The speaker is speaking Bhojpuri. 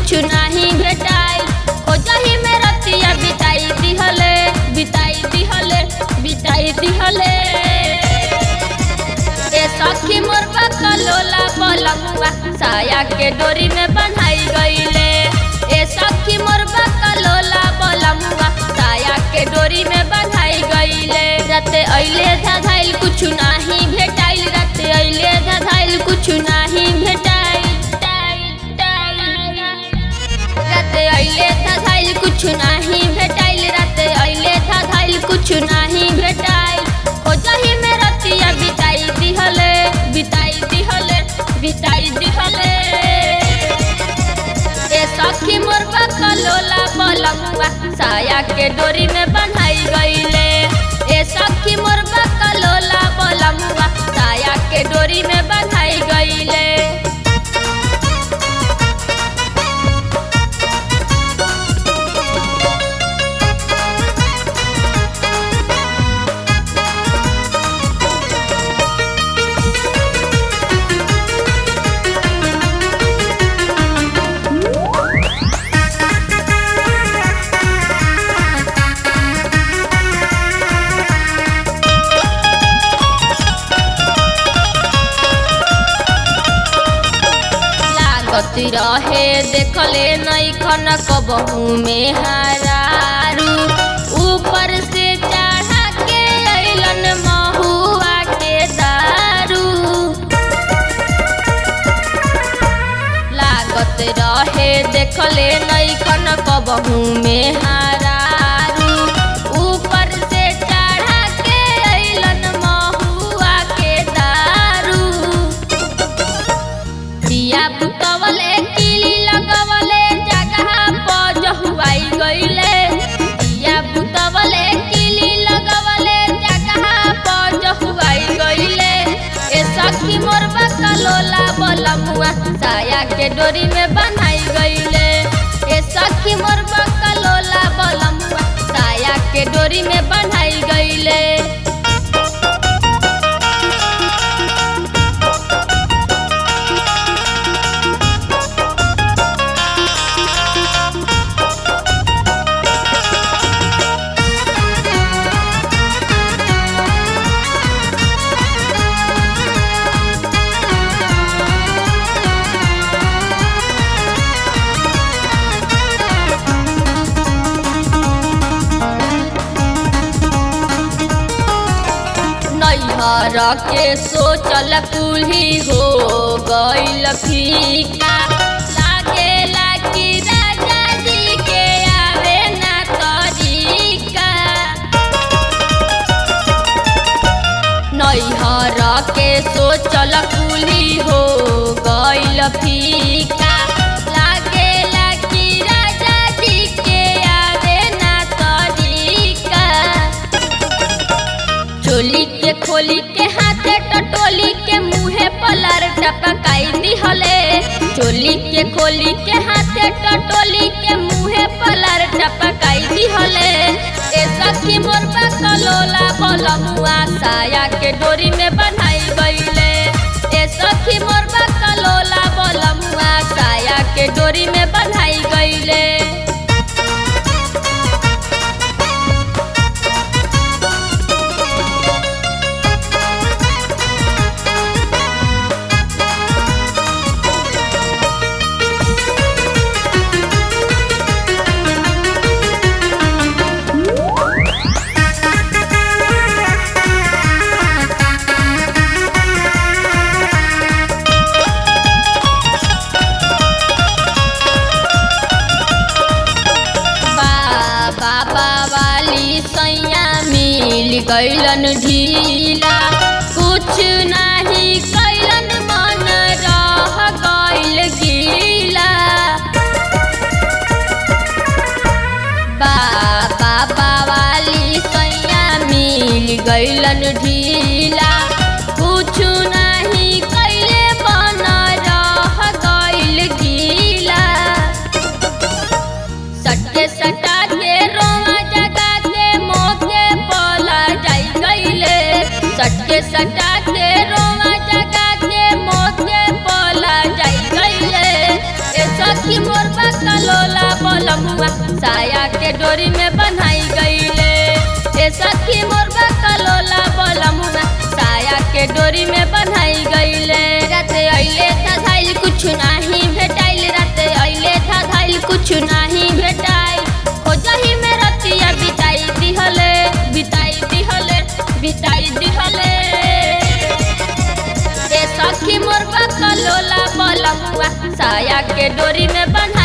कुछ नाही भेटाइल खोजही में रतिया बिताई दिहले बिताई दिहले बिताई दिहले ए सखी मोर बकलोला पलमुआ साया के डोरी में बंधाई गईले ए सखी मोर बकलोला पलमुआ साया के डोरी में बंधाई गईले राते अइले धधाइल कुछ नाही भेटाइल राते अइले धधाइल कुछ नाही भेटाइल राते अइले धधाइल कुछ नाही भेटाइल राते अइले धधाइल कुछ नाही भेटाइल खोजही में रतिया बिताई दिहले बिताई दिहले बिताई दिहले ए सखी मोर बकलोला पलमुआ साया के डोरी में बंधाई गईले ए सखी मोर बकलोला पलमुआ साया के डोरी में बंधाई गईले लागत रहे देखले नहीं खन कबहू में हरारू ऊपर से चढ़ा के अइलन महुआ के दारू लागत रहे देखले नहीं खन कबहू में हरारू ऊपर से चढ़ा के अइलन महुआ के दारू दिया बुतवले किली लगवले जगह पर जहुआई गईले दिया बुतवले किली लगवले जगह पर जहुआई गईले ए सखी मोर बकलोला बलमुआ साया के डोरी में बनाई गईले ए सखी मोर बकलोला बलमुआ साया के डोरी में बनाई गईले नैहर के सोचल कुल्ही हो गईल फीका लागेला कि राजा जी के आवे ना तरीका नैहर के सोचल कुल्ही हो गईल फीका लागेला कि राजा जी के आवे ना तरीका चोली के खोली के हाथे टटोली के मुहे पलर टपकाई दिहले चोली के खोली के हाथे टटोली के मुहे पलर टपकाई दिहले ए सखी मोर बकलोला बलमुआ साया के डोरी में बनाई गईले ए सखी मोर बकलोला बलमुआ साया के डोरी में बनाई गईले बाबा वाली सैया मिल गईलन ढीला कुछ नाही कैलन मन रह गईल गीला बाबा वाली सैया मिल गईलन ढीला कुछ नाही कैले मन रह गईल गीला सट्टे सटा के रोवा जगा के मोके पला जाई गईले सट्टे सटा के रोवा जगा के मोके पला जाई गईले ए सखी मोर बा बकलोला बलमुआ साया के डोरी में बन्हाई गईले ए सखी मोर बकलोला बलमुआ साया के डोरी में बन्हाई गईले राते अइले था धाइल कुछ नाही भेटाइल राते अइले था धाइल कुछ नाही भेटाइल हो जही में रतिया बिताई दिहले बिताई दिहले बिताई दिहले ए सखी मोर बकलोला बलमुआ साया के डोरी में बन्हा